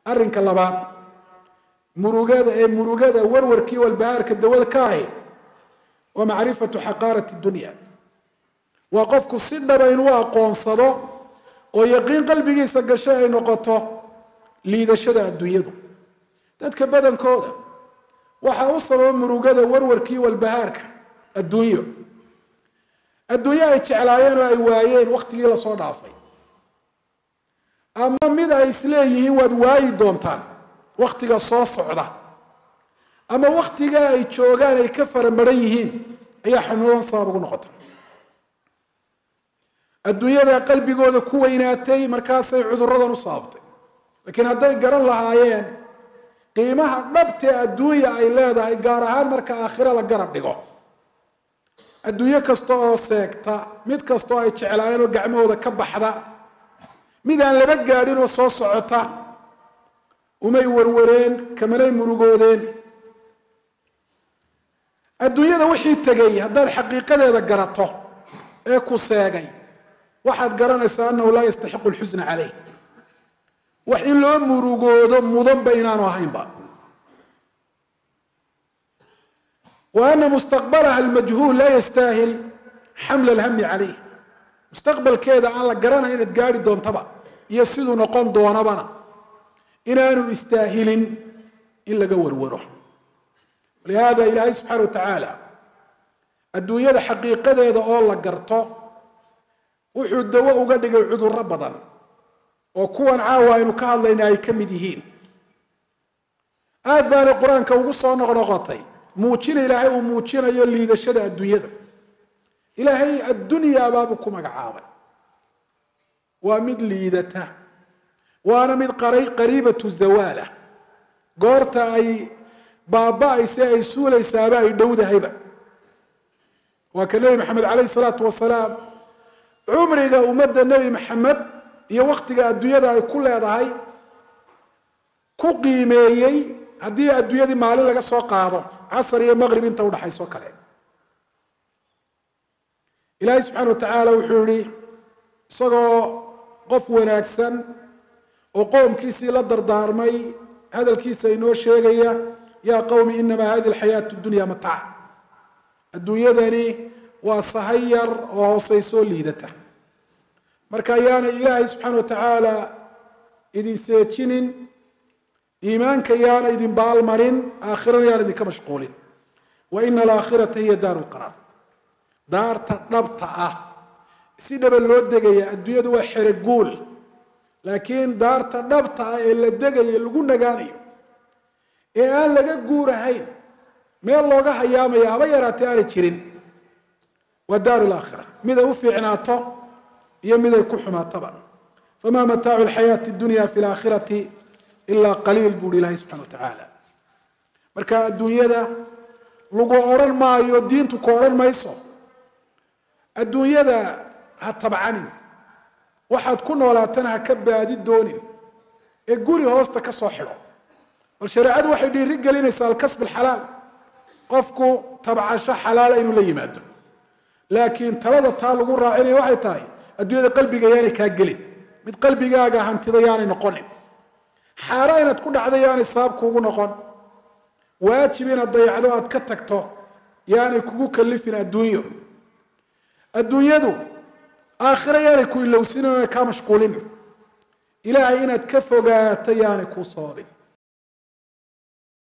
arrinka labaad murugada ee murugada warwarkii walbahaarka dawada ka ahi waa macrifatu xaqaarati dunya waa qofku si dhaba inuu aqoonsado oo yaqiin qalbigiisa gasho ay noqoto liidashada adduunyadu dadka badankooda waxaa u sababa murugada warwarkii walbahaarka adduunyo adduunyo ay jeclaayeen oo ay waayeen waktigii lasoo dhaafay ama mid ay isleeyihiin waad waayi doontaan waktiga soo socda ama waktiga ay joogaan ay ka faramaran yihiin ayaa xanuunan sabab ugu noqota adduunyada qalbigooda ku weynaatay markaasay cuduradan u sababtay laakiin hadday garan lahaayeen qiimaha dhabtee adduunya ay leedahay gaar ahaan marka aakhiro la garab dhigo adduunyo kasta oo seegta mid kastoo ay jeclaayeen oo gacmahooda ka baxda mid aan laba gaadhin oo soo socota umay warwareen kamanay murugoodeen adduunyada wixii tegay haddaad xaqiiqadeeda garato ee ku seegay waxaad garanaysaa annahu laa yastaxiqu lxusna caleyh wax in loo murugoodo mudanba inaanu ahaynba wa ana mustaqbalaha almajhuul laa yastaahil xamla alhami caleyh mustaqbalkeeda aan la garanay inaad gaari doontaba iyo siduu noqon doonabana inaanu istaahilin in laga warwaro walihada ilaahay subxaana wa tacaala adduunyada xaqiiqadeeda oo la garto wuxuu dawo uga dhigay cudurro badan oo kuwan caawa aynu ka hadlayna ay ka mid yihiin aad baanay qur-aanka ugu soo noqnoqotay muujina ilaahay uu muujinayo liidashada adduunyada ilaahay addunyaa baabuu ku magacaabay waa mid liidata waana mid qariibatu zawaala goorta ay baaba-ayse ay suulaysaaba ay dhowdahayba waa ka nebi maxamed caleyhi salaatu wasalaam cumriga ummadda nebi maxamed iyo waktiga adduunyada ay ku leedahay ku qiimeeyey haddii adduunyadii maalin laga soo qaado casar iyo maqrib inta udhaxayso kale ilaahay subxaana wa tacaala wuxuu yihi isagoo qof wanaagsan oo qoomkiisii la dardaarmay hadalkiisa inoo sheegaya yaa qowmi inamaa hadi alxayaatu dunya mataac adduunyadani waa sahay yar oo hooseysoo liidata marka ayaana ilaahay subxaana wa tacaala idin seejinin iimaanka yaana idin baalmarin aakhirana yaana idinka mashquulin wa ina alaakhirata hiya daaru lqaraar daarta dhabta ah si dhaba loo degaya adduunyadu waa xereguul laakiin daarta dhabta ah ee la degayo lagu nagaanayo ee aan laga guurahayn meel looga hayaamaya haba yaraatee aanay jirin waa daaru laakhira mid ay u fiicnaato iyo mid ay ku xumaatoba famaa mataacu lxayaati dunya fi laakhirati ilaa qaliil buuhi ilaahay subxana wa tacaala marka adduunyada lagu odhan maayo diintu ku odhan mayso adduunyada ha tabcanin waxaad ku noolaatana ha ka baadi doonin ee guri hoosta ka soo xidho bal shareecadu waxay dhiiri gelinaysaa alkasb alxalaal qofku tabcasho xalaala inuu la yimaado laakiin talada taa lagu raacinaya waxay tahay adduunyada qalbiga yaanay kaa gelin mid qalbigaaga hantida yaanay noqonin xaara inaad ku dhacda yaanay sabab kuugu noqon waajib inaad dayacdo aad ka tagto yaanay kugu kalifin adduunyo adduunyadu aakhiro yaanay ku ilowsin oonay kaa mashquulin ilaahay inaad ka fogaato yaanay kuu sababin